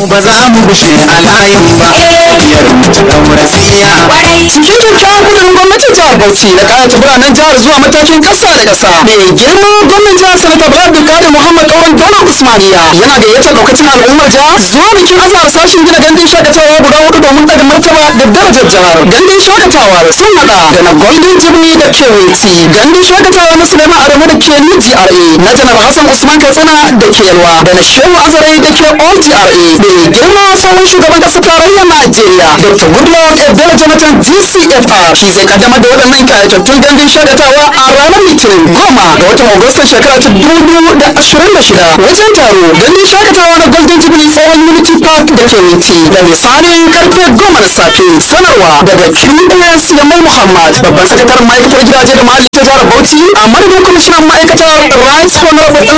ba za mu gushe a layin ba biyar mu ta daura siya cikin kyakkyawan kudurin gwamnatin jihar bauchi da kayata biranen jihar zuwa matakin kasa da kasa mai girma gwamnan jihar sanata bala abdulkadir muhammad kauran daular usmaniya yana gayyatar daukacin al'ummar jihar zuwa bikin azahar sashen gina gandun shakatawa guda hudu domin daga martaba da darajar jihar gandun shakatawa sun hada da na golden jubilee da kewiti gandun shakatawa na suleiman adamu da ke new gra na janar hassan usman katsina da ke yalwa da na shehu azare da ke all gra mai girma tsohon shugaban kasar tarayyar najeriya dr goodluck ebele jonathan gcfr shi zai kaddamar da waɗannan kayatattun gandun shakatawa a ranar litinin goma ga watan agustan shekara ta dubu da ashirin da shida wajen taro gandun shakatawa na golden jubilee tsohon unity park da ke witi da misalin karfe goma na safe sanarwa daga qs yamal muhammad babban sakataren ma'aikatar gidaje da ma'aikatar jihar bauchi a madadin kwamishinan ma'aikatar rice honorable